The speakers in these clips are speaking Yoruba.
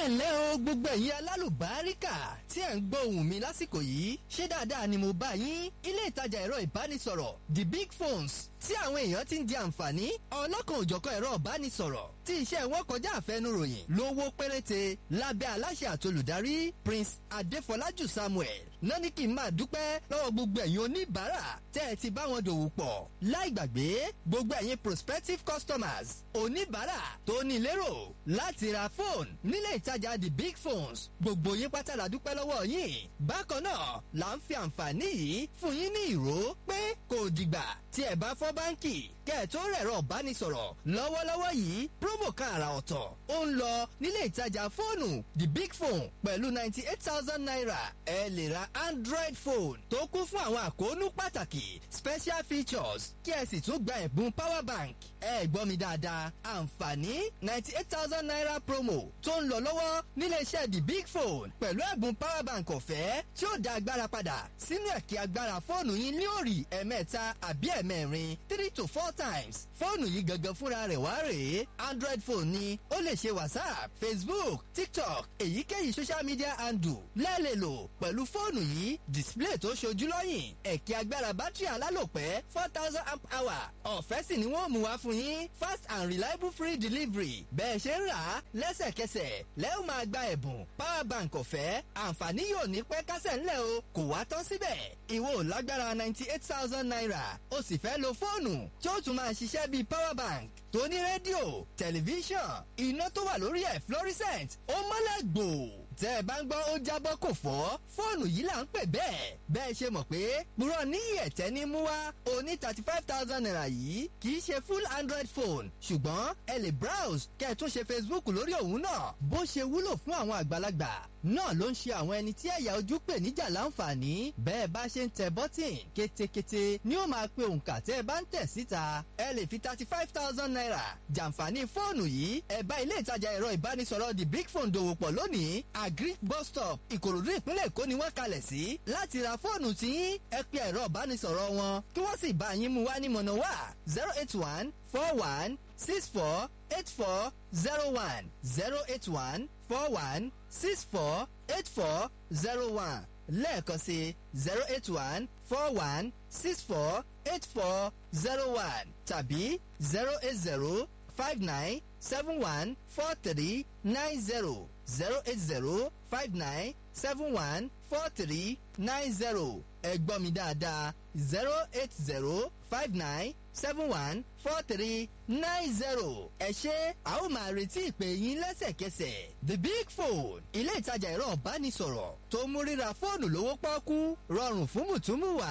ǹlẹ́ o gbogbo ẹ̀yin alálùbáríkà tí ẹ̀ ń gbọ́ ohùn mi lásìkò yìí ṣé dáadáa ni mo bá yín ilé ìtajà ẹ̀rọ ìbánisọ̀rọ̀ the big phones tí àwọn èèyàn ti ń di àǹfààní ọlọ́kan òjọ̀kan ẹ̀rọ ìbánisọ̀rọ̀ tí iṣẹ́ wọn kọjá àfẹnuròyìn lówó péréte lábẹ́ aláṣẹ àtolùdarí prince adéfọlájù samuel náà ní kí n máa dúpẹ́ lọ́wọ́ gbogbo ẹ̀yin oníbàárà tẹ́ ẹ ti bá wọn dòwò pọ̀ láì gbàgbé gbogbo ẹ̀yin prospective customers oníbàárà tó ní lérò láti ra fóònù nílé ìtajà the big phones gbogbo yín pátá la dúpẹ́ lọ́wọ́ yín bákan náà là ń fi àǹfààní yìí fún yín ní ìró pé kò dìgbà tí ẹ bá fọ́ báńkì kẹ́ ẹ̀ tó rẹ̀rọ ìbánisọ̀rọ̀ lọ́wọ́lọ́wọ́ yìí promo kan àrà ọ̀tọ̀ ó ń lọ nílé ìtajà fóònù the big phone pẹ̀lú ninety eight thousand naira ẹ lè ra android phone tó kún fún àwọn àkóónú pàtàkì special features kí ẹ sì tún gba ẹ̀bùn power bank ẹ gbọ́ mi dáadáa àǹfààní ninety eight thousand naira promo tó ń lọ lọ́wọ́ nílé iṣẹ́ the big phone pẹ̀lú ẹ̀bùn power bank ọ̀fẹ́ tí ó da agbára padà sínú ẹ̀kí agbára fóònù yín ní òrì ẹ̀mẹ́ta àbí ẹ̀mẹ́rin three to four times fóònù yìí gangan fúnra rẹ̀ wá rèé android phone ni ó lè ṣe whatsapp facebook tiktok èyíkéyìí social media handle lẹ́ẹ̀lẹ̀ lò pẹ̀lú fóònù yìí display tó ṣojú lọ́yìn ẹ̀kí agbára bátìrì alálòpẹ́ four thousand amp hour ọ̀fẹ́ sì ni wọ́n mú wá fún yín fast and reliable free delivery bẹ́ẹ̀ ṣe ń rà á lẹ́sẹ̀kẹsẹ̀ lẹ́ẹ̀ máa gba ẹ̀bùn power bank ọ̀fẹ́ àǹfààní yóò ní pẹ́ kásẹ̀ ńlẹ̀ o kò wá tán síbẹ̀ ìwọ ò lágbára ninety eight thousand naira o sì fẹ́ lo fóònù tí ó tún máa ṣiṣẹ́ bíi power bank tó ní rédíò tẹlifíṣàn iná tó wà lórí ẹ̀ fluorescent ó mọ́lẹ̀ gbò tẹ́ ẹ bá ń gbọ́ ó jábọ́ kò fọ́ fóònù yìí là ń pè bẹ́ẹ̀ bẹ́ẹ̀ ṣe mọ̀ pé purọ́ níyì ẹ̀tẹ́ ní mú wá oní thirty five thousand naira yìí kì í ṣe full android phone ṣùgbọ́n ẹ lè browse kẹ́ ẹ tún ṣe facebook lórí òun náà bó ṣe wúlò fún àwọn àgbàlagbà náà ló ń ṣe àwọn ẹni tí ẹ̀yà ojú pè níjà láǹfààní bẹ́ẹ̀ bá ṣe ń tẹ bọ́tìn kétékété ni ó máa pe òǹkà tẹ́ ẹ bá ń tẹ̀ síta ẹ lè fi thirty five thousand naira jàǹfààní fóònù yìí ẹ bá ilé ìtajà ẹ̀rọ ìbánisọ̀rọ̀ the big phone dòwò pọ̀ lónìí agric bus stop ìkòròdú ìpínlẹ̀ èkó ni wọ́n kalẹ̀ sí láti ra fóònù tí ẹ pe ẹ̀rọ ìbánisọ̀rọ̀ wọn kí wọ́n sì bá yín mú wá ní mọ̀nà wá zero eight one four one six four eight four zero one zero eight one four one six four eight four zero one lẹ́ẹ̀kan sí zero eight one four one six four eight four zero one tàbí zero eight zero five nine seven one four three nine zero zero eight zero five nine seven one four three nine zero ẹ gbọ́ mi dáadáa zero eight zero five nine seven one four three nine zero ẹ ṣe a ó máa retí ìpè yín lẹ́sẹ̀kẹsẹ̀ the big phone ilé ìtajà ẹ̀rọ ìbánisọ̀rọ̀ tó mú ríra fóònù lówó pọ́ọ́kú rọrùn fún mùtúmùwà.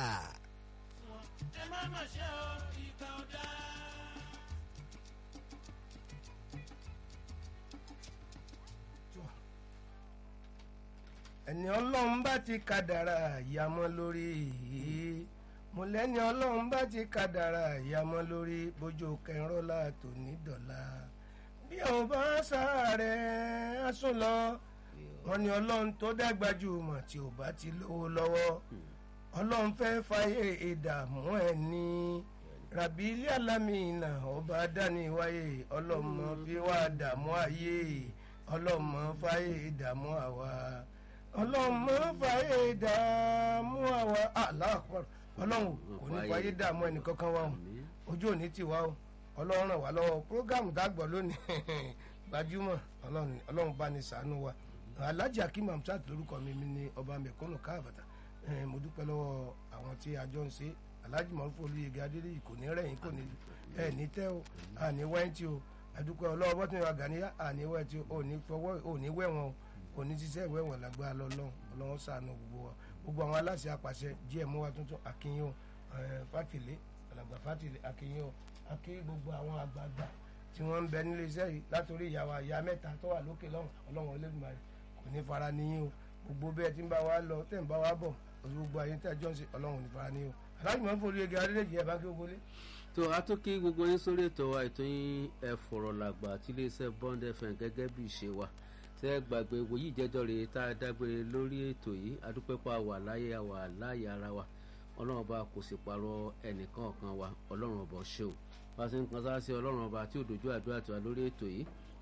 ẹ má mà ṣe o ìgbà ọ̀dà. ẹni ọlọ́run bá ti kádàrà ìyàmọ́ lórí mo lẹ́ni ọlọ́run bá ti kádàrà ìyàmọ́ lórí bójú kẹrọ́lá tó ní dọ̀la bí àwọn bá sáré asún lọ wọn ni ọlọ́run tó dàgbà jù mọ̀ tí ò bá ti lówó lọ́wọ́ ọlọ́run fẹ́ fàyè ìdààmú ẹ̀ ní rabi ilé alámìnà ọba dáníwáyé ọlọ́mọ fi wá dààmú ayé ọlọ́mọ fàyè ìdààmú àwa ọlọ́mọ fàyè dààmú àwa aláàpọ̀ ọlọ́run kò ní fàyè dààmú ẹnìkankan wa o ojú òní ti wá o ọlọ́run ràn wá lọ́wọ́ prógámù dàgbọ́ lónìí gbajúmọ̀ ọlọ́run bá ní sàánú wa alhaji akim hamsat lórúkọ mi mi ní ọba mẹ̀kúnnù káàbàtà mo dúpẹ́ lọ́wọ́ àwọn tí a jọ ń ṣe alhaji mọ̀rúfò olùyègé adédèyí kò ní rẹ̀yìn kò ní ẹ̀ ní tẹ́ o àní wẹ́ńtì o àdúpẹ́ ọlọ́wọ́ bọ́tún ìwà gàníyà àní wẹ́ńtì o ò ní fọwọ́ ò ní wẹ̀wọ̀n o òní ṣiṣẹ́ ìwé ẹ̀wọ̀n lágbára lọ́lọ́run ọlọ́run ṣàánú gbogbo wa gbogbo àwọn aláṣẹ apàṣẹ gmo wa tuntun akínyìn o fátìlé alàgbà fátìlé akínyìn o akí gbogbo àwọn àgbààgbà tí wọ́n ń bẹ nílé iṣẹ́ yìí látòrí ìyàwó àyà mẹ́ta tó wà lókè lọ́hùn ọlọ́run olódùmarè kò ní fara níyìn o gbogbo bẹ́ẹ̀ tí ń bá wa lọ tẹ̀ ń bá wa bọ̀ gbogbo àyè tẹ̀ jọ́ ń ṣe ọlọ́run ò ní fara níyìn o aláàjì máa ń forí ege adédèjì ẹ̀ bá kí gbogbo lé. tó a tó kí gbogbo yín sórí ètò wa ètò yín ẹ fọ̀rọ̀ làgbà tí iléeṣẹ́ bond fm gẹ́gẹ́ bí ìṣe wa tẹ́ gbàgbé wòyí ìjẹ́jọ́ rèé tá a dágbére lórí ètò yìí adúpẹ́pọ̀ àwà láyé àwà láyé ara wa ọlọ́run ọba kò sì parọ́ ẹnìkan kan wa ọlọ́run ọba ṣe o bá a ṣe ń kan sáà sí ọlọ́run ọba tí ò dojú àdúrà tiwa lórí ètò yìí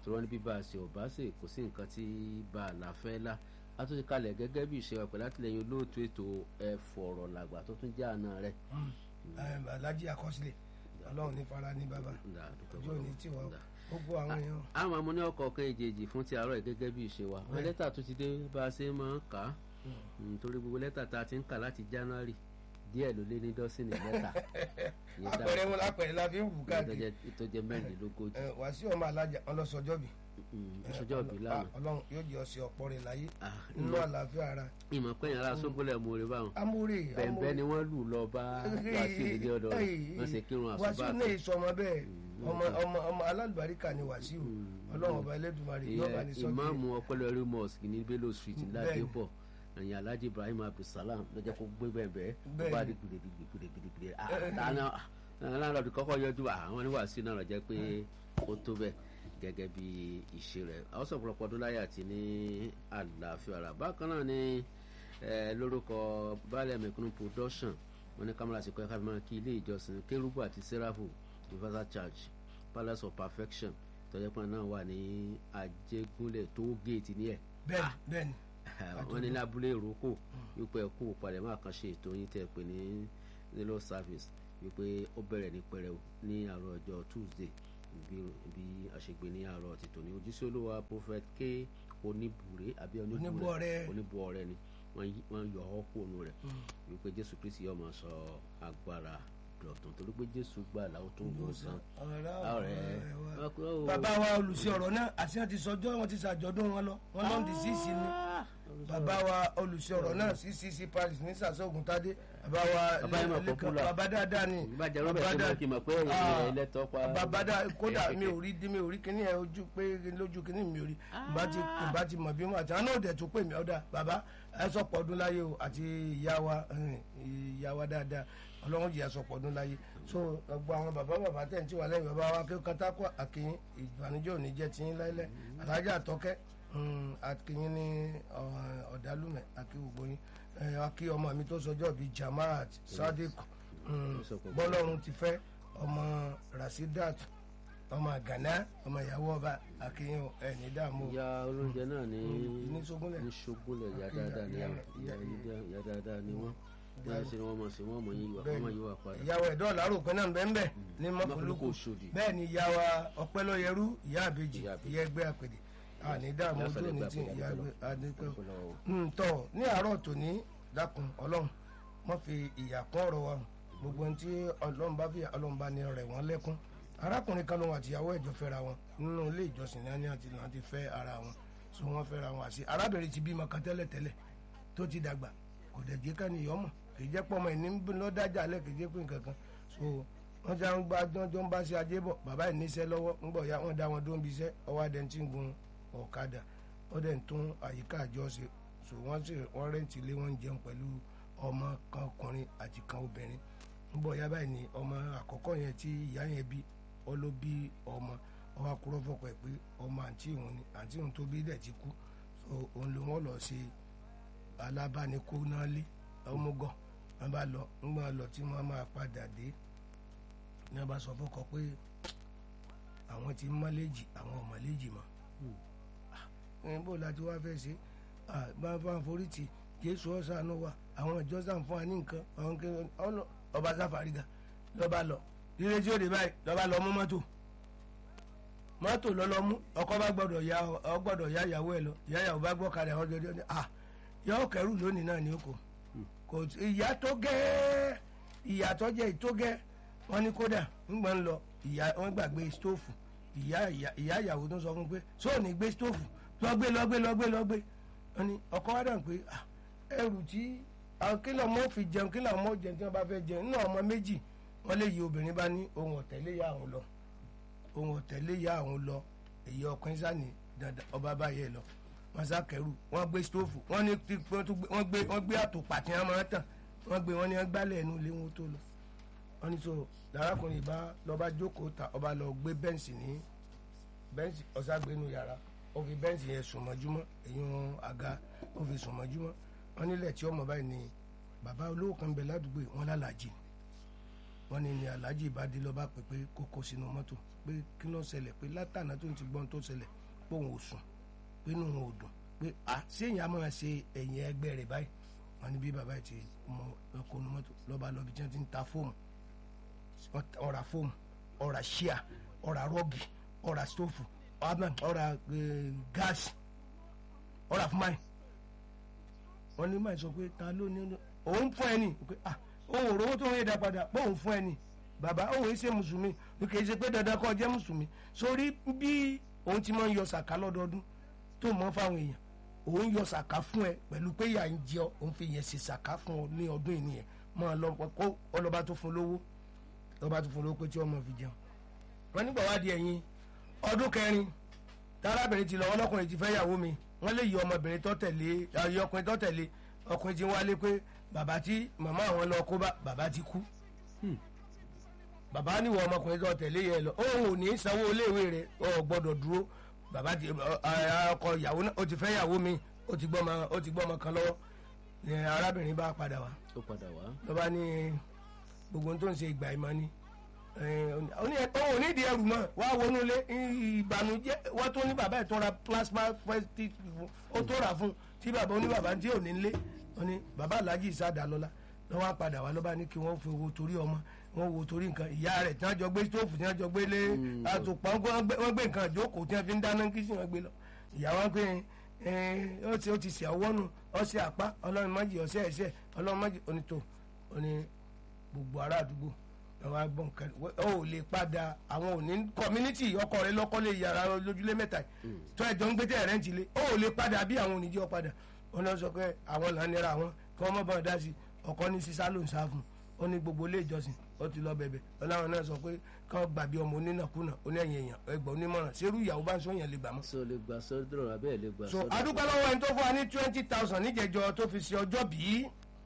tí wọ́n ní bí bá a ṣe ò bá ṣe kò sí nǹkan tí bá a là fẹ́ lá a tún ti kalẹ̀ gẹ́gẹ́ bí ìṣe wa pẹ̀lú àtìlẹyìn olóòtú ètò ẹ̀fọ̀rọ̀ làgbà tó tún jẹ́ àna rẹ̀. alájí àkọsílẹ̀ ọlọ́run ní fara ní bàbá Nda, dúpẹ́ ojú òní fọlọ́run. tí wọ́n Nda. gbogbo àwọn èèyàn àwọn àmọ́ ní ọkọ̀ ọ̀kan èjèèjì fún ti àárọ̀ yìí gẹ́gẹ́ bí ìṣe wa Bẹ́ẹ̀. lẹ́tà tó ti dé bá a ṣe máa ń kà á Mm, torí gbogbo lẹ́tà tá a ti ń kà láti January díẹ̀ ló lé ní dọ́sìnì lẹ́tà Ìyẹn dá- apẹ̀rẹ̀ wọn lápẹ̀rẹ̀ la fi ń wù ìyẹn tó káàkiri jẹ́- tó jẹ́ mẹ́rìnlélógójì Ẹ, Wàsíù ọmọ alájà ọlọ́sọjọ́ bì Mm, ìṣọjọ́ òbí lánàá ọlọ́run yóò jẹ́ ọ̀sẹ̀ ọ̀pọ̀ rẹ̀ láyé Ah, nínú ìmọ̀- àlàáfíà ara ìmọ̀ pẹ́yìn ara sógbólẹ̀ mú orí báwọn amúre bẹ̀ẹ̀bẹ́ ni wọ́n lù lọ bá Wàsíù nílé ọ̀dọ̀ rẹ̀ wọ́n ṣe kírun àsùbá Wàsíù náà sọ ọmọ bẹ́ẹ̀ ọmọ ọmọ ọmọ alálùbáríkà ni Wàsíù ọlọ́run ọba Ẹlẹ́dùmarè yóò bá ní sọ́kè ìmáàmù ọpẹlẹrí mosque ní Bello street Bẹ́ẹ̀ni. ládépọ̀ ẹ̀yìn alhaji ibrahim abdulsalam lọ́jọ́ kó gbé bẹ́ẹ̀ ó Bẹ́ẹ̀ni. bá di gidigidigidi àtàná aláàlọ́dún kọ́kọ́ yọjú àwọn oníwàásù náà lọ jẹ́ pé ó tó bẹ́ẹ̀ gẹ́gẹ́ bí ìṣe rẹ̀ àwọn sọ ọ̀pọ̀lọpọ̀ ọdún láyé àti ní àlàáfíà rà bákan náà ní eh, lórúkọ baálẹ̀ mẹ̀kúnnù production wọn ní kámẹ́rà sí kọ́ ẹ̀ka fi máa kí ilé ìjọsìn kérúbù àti sẹ́ráfù universal church palace of perfection tọ́jọ́pọ̀ náà wà ní ajégúnlẹ̀ tó géètì ní ẹ̀ bẹ́ẹ̀ni bẹ́ẹ̀ni wọ́n ní lábúlé ìrókò wípé ẹkú palẹ̀mọ́ àkànṣe ètò yín tẹ́ pé ní nílò service wípé ó bẹ̀rẹ̀ ní pẹrẹu ní àárọ̀ ọjọ́ tuesday bí bí àṣegbè ní àárọ̀ tìtò ní ojúṣe olúwa prophet k oníbùrẹ́ àbí Oníbùọrẹ. oníbùọrẹ ni wọ́n yí- wọ́n yọ ọ́ kúrò rẹ̀ wípé jésù kristi yóò máa sọ agbára dọ̀tun torí pé jésù gbà láwọn tó ń wò sàn ọ̀rẹ́ bàbá wa olùsí ọ̀rọ̀ náà àti wọn ti sọjọ́ wọn ti ṣàjọ̀dún wọn lọ wọn lọ́n di sísì ni bàbá wa olùsí ọ̀rọ̀ náà ccc paris ní sàṣọ́gun tádé bàbá wa Bàbá yẹn mọ̀ Lẹ́kan- popular. bàbá dáadáa ni ìbàjẹ́ robert Bàbá ṣe dá- máa kí n mọ̀ pé Ah, ẹlẹ́tọ́ pa bàbá dá kódà mi ò rí mi ò rí kíní ẹ ojú pé lójú kíní mi ò rí bá ti bá ti mọ̀ bí wọn àti àwọn náà dẹ̀ tún pè mí ọ̀dà bàbá ẹ sọ̀pọ̀ ọdún láyé o àti ìyá wa eh, ìyá wa dáadáa ọlọ́run jìyà sọ̀pọ̀ ọdún láyé so gbogbo àwọn bàbá bàbá tẹ̀ ń tí wà lẹ́yìn bàbá wa kí katakọ àkìyìn ìbànújẹ́ òní jẹ́ tiyín láíláí alájà àtọ́kẹ́ mm, àkìyìn ní ọ- ọ̀dàlùmẹ̀ àkí gbogbo yín Eh, àkí ọmọ mi tó sọjọ́ bíi jamaat sadiq mm, bọ́lọ́run ti fẹ́ ọmọ rasidat ọmọ ghana ọmọ ìyàwó ọba àkìyìn ẹ̀ ní dààmú o. ìyá olóúnjẹ náà ní ní Ṣógúnlẹ̀. ní Ṣógúnlẹ̀ ìyá Ìyá- dáadáa ni ìyá- àwọn ìyá ìyá- ìyá dáadáa ni wọ́n bẹ́ẹ̀ ṣe ni wọ́n mọ̀ sí wọ́n mọ̀ yín wà wọ́n mọ̀ yín wà padà. ìyàwó ẹ̀dọ́ ọ̀làròpin náà bẹ́ẹ̀ bẹ́ẹ̀ ní Mọ́fúlùkù mọ́fúlùkù Òṣòdì. bẹ́ẹ̀ ni ìyàwó ọ̀pẹ́lọ́yẹrú ìyá àbèjì Ìyá àbèjì. ìyá ẹgbẹ́ àpèdè àní dààmú Ìyá ojú sọ̀rọ̀ òní ẹgbẹ́ tí àpèdè, ìyá àdúpẹ́ ẹgbẹ́ adépẹ́ Àdúpẹ́ lọ́wọ́. ntọ́ ní àárọ̀ tòní dákun ọlọ́run wọ́n fi ìyà kún ọ̀rọ̀ wa gbogbo ohun tí ọlọ́run bá fi ọlọ́run bá ní rẹ̀ wọ́n lẹ́kún arákùnrin kan lòun àtìyàwó ẹ̀jọ́ fẹ́ra wọn nínú ilé ìjọsìn náà ní àti náà ti fẹ́ ara wọn so wọ́n fẹ́ra wọn àti arábìnrin ti bímọ kan tẹ́lẹ̀ tẹ́lẹ̀ tó ti dàgbà kò dẹ̀ jẹ́ ká nìyọ́ mọ̀ kì í jẹ́ pọ́ ọmọ ẹ̀ ní lọ́dájà lẹ̀ kì í jẹ́ pé nǹkan kan so wọ́n ti àwọn gbàjọ́ ń bá ṣe ajé bọ̀ bàbá ẹ̀ níṣẹ́ lọ́wọ́ ń bọ̀ ya wọ́n dá wọn dó ń bí iṣẹ́ ọwọ́ adẹ̀ tí ń gun ọ̀kadà ó dẹ̀ ń tún àyíká àjọ ṣe so wọ́n sì wọ́n rẹ́ǹtì ilé wọn ń jẹun pẹ̀lú ọmọ kan ọkùnrin àti kan obìnrin ń bọ̀ ya báyìí ni ọmọ àkọ́kọ́ yẹn tí ìyá yẹn bí ọ ló bí ọmọ ọwọ́ akúrọ́ fọkọ̀ ẹ̀ pé ọmọ àǹtí òun ni àǹtí òun tó bí dẹ̀ ti kú so òun ló wọ́n lọ ṣe alábánikó náà lé ọmọgọ wọn bá lọ ńgbọ́n lọ tí wọ́n máa padà dé ní wọ́n bá sọ fọ́kọ pé àwọn ti mọ́lẹ́jì àwọn ọmọlẹ́jì mọ́ ẹ̀ bó la ti wá fẹ́ ṣe ah, bá bá ń forí tì jésù ọ̀sánú wa àwọn ìjọ sàn fún wa ní nǹkan àwọn kí ọlọ ọba sáfàrígà lọ́ba lọ lílé tí ó dé báyìí lọ́ba lọ mú mọ́tò mọ́tò lọ́lọ́ mú ọkọ bá gbọ́dọ̀ ya ọ gbọ́dọ̀ ya ìyàwó ẹ̀ lọ ìyá ìyàwó bá gbọ́ kalẹ̀ ọjọ́ ọjọ́ ní ah yọ kẹrù lónìí náà ní oko kò ìyá tó gẹ́ ìyá tó jẹ́ ìtó gẹ́ wọ́n ní kódà ńgbà ń lọ ìyá wọ́n gbàgbé stóòfù ìyá ìyá- ìyá ìyàwó tó sọ fún pé sóò ní gbé stóòfù lọ́gbé lọ́gbé lọ́gbé lọ́gbé wọ́n ní ọkọ wa dàn pé ah, ẹrù tí àwọn kí lọ́mọ fi jẹun kí lọ́mọ jẹun tí wọ́n bá fẹ́ jẹun nínú ọmọ méjì wọ́n lè yí obìnrin bá ní ohun ọ̀tẹ̀lé yá àwọn lọ ohun ọ̀tẹ̀lé yá àwọn lọ èyí ọkùnrin sani dandan ọba báyẹ lọ wọ́n sá kẹrù wọ́n gbé stóòfù wọ́n ní tí wọ́n tún gbé- wọ́n gbé wọ́n gbé àtòpà tí wọ́n máa ń tàn wọ́n gbé wọ́n ní wọ́n gbálẹ̀ ẹnu ilé wọn tó lọ wọ́n ní so lárakùnrin bá lọ́ba jókòó ta ọba lọ gbé bẹ́ǹsì ní bẹ́ǹsì ọ̀ságbénu yàrá ó fi bẹ́ǹsì yẹn sùn mọ́júmọ́ èyí wọn àga ó fi sùn mọ́júmọ́ wọ́n nílẹ̀ tí ọmọ báyìí ni bàbá olówó kan bẹ ládùúgbò yìí, wọ́n lálàjì wọ́n ní ní alhaji ìbádé lọ́ba pé pé kó kó sínú mọ́tò pé kí ló ṣẹlẹ̀ pé látànà tó ń ti gbọ́n tó ṣẹlẹ̀ pé òun ò sùn pé inú òun ò dùn pé à séèyàn á máa ṣe ẹ̀yìn ẹgbẹ́ rẹ̀ báyìí wọ́n ní bí bàbá yìí ti mọ ọkọ̀ ní mọ́tò lọ́ba lọ́bi tí wọ́n ti ń ta fóòmù ọ̀rà fóòmù ọ̀rà ṣíà ọ̀rà rọ́ọ̀gì ọ̀rà stóòfù ọ̀rà gáàsì ọ̀rà fún máì wọ́n ní máì sọ pé ta ló ní òun fún ẹni pé ah òun ò rówó tó ń yé dá padà pé òun fún ẹni bàbá òun yìí ṣe mùsùlùmí kì í ṣe pé dandan kọ́ jẹ́ mùsùlùmí sórí bí òun ti máa ń yọ sàká lọ́dọọdún tó mọ́ fáwọn èèyàn òun yọ sàká fún ẹ pẹ̀lú pé ìyà ń jẹ ọ òun fi yẹn ṣe sàká fún ọ ní ọdún yìí nìyẹn máa lọ kó ọlọ́ba tó fún lówó ọlọ́ba tó fún lówó pé tí ọmọ fi jẹun wọn nígbà wá di ẹ̀yìn ọdún kẹrin tárábìnrin ti lọ ọlọ́kùnrin ti fẹ́ yàwó mi wọ́n lè yí ọmọbìnrin tó tẹ̀lé ayé ọkùnrin tó tẹ̀lé ọkùnrin ti wálé pé bàbá tí màmá àwọn lọ kó bá bàbá ti kú bàbá níwọ ọmọkùnrin tó tẹ̀lé yẹ lọ òun ò ní sanwó iléèwé rẹ̀ ọ̀ gbọ́dọ̀ dúró bàbá ti ọkọ ìyàwó náà ó ti fẹ́ yàwó mi ó ti gbọ́mọ ó ti gbọ́mọ kan lọ́wọ́ ni arábìnrin bá padà wá ó padà wá. lọ́ba ní gbogbo tó ń ṣe ìgbà ìmọ̀ ni òun ò ní ìdí ẹrù mọ́ wá wọnú ilé ìbànújẹ́ wọ́n tó ní bàbá ẹ̀ tó ra plasma festive fún ó tó rà fún tí bàbá oní bàbá tí ò ní lé wọ́n ní bàbá alhaji ìsádà lọ́la lọ́wọ́ á padà wá lọ́ba ní kí wọ́n fi owó torí ọmọ wọ́n wo torí nǹkan ìyá rẹ̀ tí wọ́n jọ gbé stóòfù tí wọ́n jọ gbé lé àtùpà wọ́n gbé nǹkan ìjókòó tí wọ́n fi ń dáná kí sì wọ́n gbé lọ ìyá wọn pé ó ti ó ti sẹ̀ ọwọ́ nù ọ̀sẹ̀ àpá ọlọ́run májì ọ̀sẹ̀ ẹ̀sẹ̀ ọlọ́run májì onítò oní gbogbo ará àdúgbò àwọn agbọ̀n kan ó lè padà àwọn òní community ọkọ rẹ lọ́kọ́lé yàrá lójúlé mẹ́ta tó ẹ̀jọ̀ ń gbé tẹ̀ rẹ̀ ń tilé ó lè padà bí àwọn oníjẹ́ ọ padà wọn náà sọ pé àwọn là ń nira wọn kí wọ́n mọ̀ bọ́n dá sí ọkọ ní sísá ló ń sá fún ó ní gbogbo ilé ìjọsìn ó ti lọ bẹ̀bẹ̀ ọláwọn náà sọ pé kí wọ́n gbàbí ọmọ onínàkúnà ó ní ẹ̀yìn èèyàn ẹgbọ̀n onímọ̀ràn ṣerú ìyàwó bá ń sọ yẹn lè gbà mọ́. sọ lè gbà sọdọ abẹ́ lè gbà so sọdọ. adúpẹ́ lọ́wọ́ ẹni tó fún wa ní twenty thousand níjẹ̀jọ tó fi ṣe ọjọ́ bíi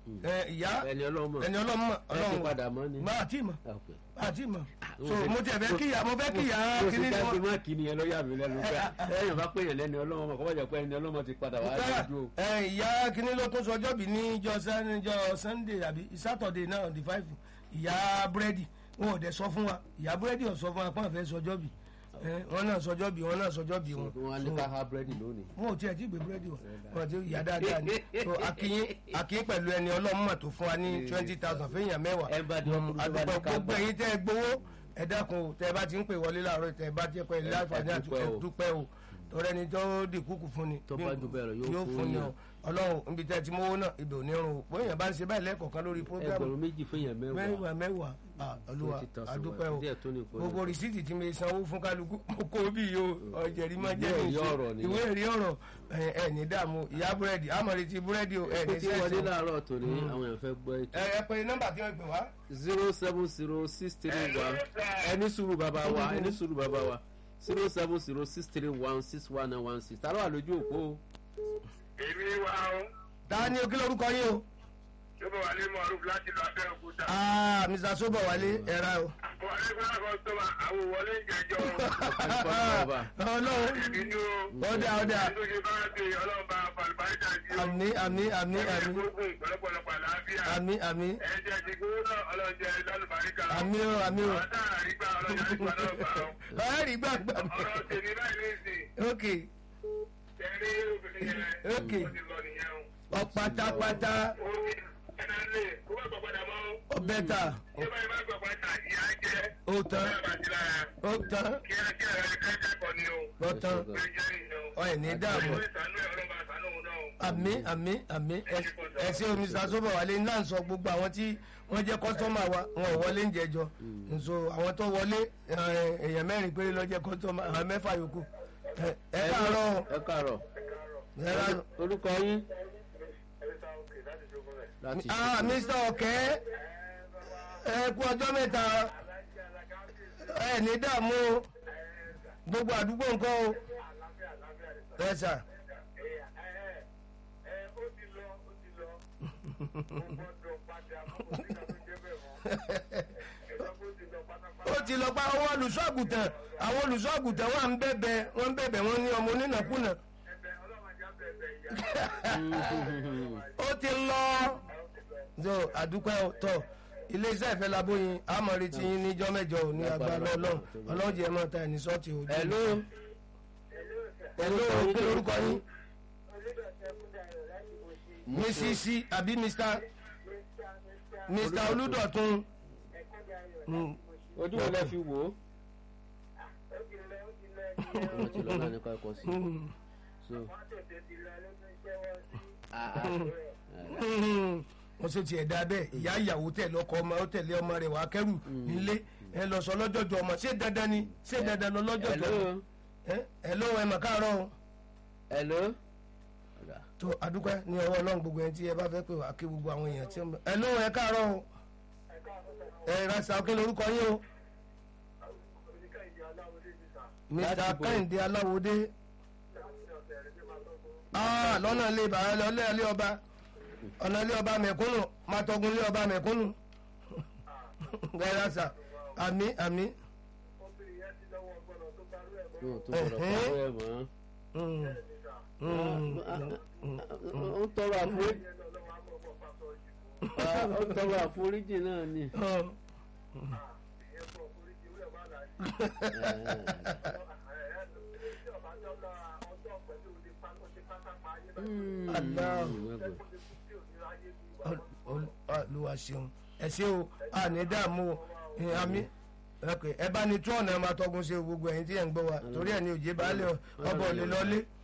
ìyá ẹni ọlọ́mọ ẹni ọlọ́mọ ẹ ti padà mọ́ ni. má àti mọ̀ Ok. àti mọ̀ so mo tẹ̀ fẹ́ kíyà mo fẹ́ kíyà mo kíní ti ni dájú wọ́n. má kí ni ẹ lọ́yà mi lẹ́nu pé ẹ̀yìn bá pèèyàn lẹ́ni ọlọ́mọ mọ̀ kọ́ bá jẹ́ pé ẹni ọlọ́mọ ti padà wá lójú o. ẹ ìyá kíní ló tún sọjọ́ bí níjọ́ níjọ́ sunday àbí saturday náà on the five ìyá búrẹ́dì wọn ò dẹ̀ sọ fún wa ìyá búrẹ́dì ò sọ fún wa pọ́n fẹ́ sọjọ́ bí wọn náà sọjọ́ bí wọn náà sọjọ́ bí wọn. wọn á ní ká ha búrẹ́dì lónìí. wọn ò tiẹ̀ tí gbé búrẹ́dì wọn wọn ti yà dáadáa ni so akínyín akínyín pẹ̀lú ẹni ọlọ́mọ tó fún wa ní twenty thousand fẹ́yàn mẹ́wàá ẹ bá di ọkùnrin tó bá àdúgbò ní ká gbogbo gbà. ẹ̀yin tẹ́ ẹ gbowó ẹ dákun o tẹ́ ẹ bá ti ń pè wọlé láàárọ̀ tẹ́ ẹ bá ti pẹ́ láǹfààní àti dúpẹ́ ẹ o. dúpẹ́ o tọrẹ ni tó di kúkú fún ni Tó bá jù bẹ́ẹ̀ lọ, yóò fún ni yàn. o ọlọ́run níbi tẹ́ ẹ ti mówó náà ibẹ̀ ò ní rún o bóyá bá ń ṣe báyìí lẹ́ẹ̀kọ̀ọ̀kan lórí programu ẹgbẹ̀rún méjì fẹ́yàn mẹ́wàá. mẹ́wàá mẹ́wàá ah, olúwa 20,000 adúpẹ́ o díẹ̀ tó ní ìpolówó. gbogbo rìsíìtì tí mi sanwó fún kálukú mo kó bí yìí o ọ̀jẹ̀rì máa jẹ́ Ìwé mi ẹ̀rí ọ̀rọ̀ nìyẹn. ìwé ẹ̀rí ọ̀rọ̀ ẹ̀ ẹ̀ ní dààmú ìyá búrẹ́dì àmọ̀rẹ́ ti búrẹ́dì o ẹ̀ ó ní ti wọlé sẹ́ẹ̀sì láàárọ̀ tòní àwọn èèyàn fẹ́ gbọ́ ètò. ẹ ẹ pé nọ́mbà tí wọ́n gbé wá zero seven zero six three one ẹni sùúrù bàbá wa ẹni sùúrù bàbá wa zero seven zero six three one six one nine one six tààrà wà lójú òpó o. èmi wá o ta ni o kí lórúkọ yín o tó bá wà ní mọ̀ọ́rùf láti lọ abẹ́òkúta. ah mr sobo wálé ẹ̀ra o àwọn ẹgbẹ́ kan tó ma àwọn wọlé ìjẹjọ́ ọlọ́run ìbínú ọ̀dà ọ̀dà tó ṣe bá ti ọlọ́ba falùbáríkà sí o. àmì àmì àmì àmì gbógun pọ̀lọpọ̀lọpọ̀ àlàáfíà. àmì àmì ẹ̀jẹ̀ ti gbówó náà ọlọ́jẹ́ lálùbáríkà. àmì o àmì o àwọn táà rí gbà ọlọ́jẹ́ àrígbà náà gbà o. ọ̀rẹ́ rí gbàgbà ọ̀rọ̀ tèmi báyìí ní ìsìn ok tẹ̀lé obìnrin yẹn Ok. ó ti lọ nìyẹn o. ọ̀pátápátá ó ní ẹ̀nà lè kó bá gbọ̀ padà mọ́ o. ọ̀bẹ́ta tí ó bá yẹ bá gbọ̀ padà ìyá jẹ́ ó tán bẹ́ẹ̀ bá ti lára. ó tán kíákíá rẹ̀ kẹ́kẹ́kọ̀ọ́ ni o. ó tán ó jẹ́ ìyẹn o. ọ̀ ẹ̀ ní dààmú ó ìsànú ẹ̀ ọlọ́ba àsánú òun náà o. àmì àmì àmì ẹ ṣe omi sàṣọ́bọ̀ wálé náà sọ gbogbo àwọn tí wọ́n jẹ́ kọ́sọ́mà wa wọn ò wọlé ń jẹjọ nso àwọn tó wọlé ẹ, èèyàn mẹ́rin péré ló jẹ́ kọ́sọ́mà àwọn mẹ́fà yòókù ẹ ẹ káàárọ̀ o, ẹ káàárọ̀ ẹ káàárọ̀. orúkọ yín láti ah mr ọ̀kẹ́ ẹ kú ọjọ́ mẹ́ta ẹ ní dààmú o gbogbo àdúgbò nǹkan o ẹ sà ó ti lọ pa àwọn olùṣọ́ àgùntàn àwọn olùṣọ́ àgùntàn wà ń bẹ̀bẹ̀ wọ́n ń bẹ̀bẹ̀ wọ́n ní ọmọ onínàkúnà ó ti lọ so àdúpẹ́ tọ iléeṣẹ́ ìfẹ́ labóyin àmọ́ retí yín níjọ́ mẹ́jọ ò ní agbára ọlọ́run ọlọ́run jẹ́ mọ́ ta ẹni sọ́ọ̀tì òdu. hello hello kí lorúkọ yín mrs àbí mr mr olùdọ̀tun Mm, ojú wo lẹ fi wò ó. wọ́n ti lọ náà ní kọ́kọ́ sí mm, so. ah, ah, mm. wọ́n ṣe tiẹ̀ dá bẹ́ẹ̀ ìyá ìyàwó tẹ̀lé ọkọ ọmọ ó tẹ̀lé ọmọ rẹ̀ wá kẹ́rù nílé ẹ lọ sọ lọ́jọ́jọ́ ọmọ ṣé dandan ni ṣé dandan lọ lọ́jọ́jọ́ hello ẹ ẹ lóhun ẹ mọ̀ káàárọ̀ o. hello. Ọ̀dà. tó adúpẹ́ ní ọwọ́ ọlọ́run gbogbo ẹni tí ẹ bá fẹ́ pè wá kí gbogbo àwọn èèyàn tí ó ń bẹ. ẹ lóhun ẹ káàárọ̀ o ẹ rasa kí lorúkọ yín o. mr Láti bo- kẹ́hìndé aláwòdé Ah, lọ́nà ilé bàá lọ́lé ilé ọba ọ̀nà ilé ọba mẹ̀kúnnù màtọ́gun ilé ọba mẹ̀kúnnù ẹ rasa àmì àmì. yóò tó gbọdọ̀ pàrọ̀ ẹ̀ mọ́. Mm, mm, ó tọrọ àforíjì. ó tọrọ àforíjì náà ni. mm. Allah. olùwà ṣeun ẹ ṣe o a ní dààmú o ẹ, àmì ok, ẹ bá ní tún ọ̀nà ẹ máa tọgun ṣe gbogbo ẹ̀yin tí ẹ̀ ń gbọ́ wa torí ẹ̀ ní òjé baálé ọbọ̀ lè lọlé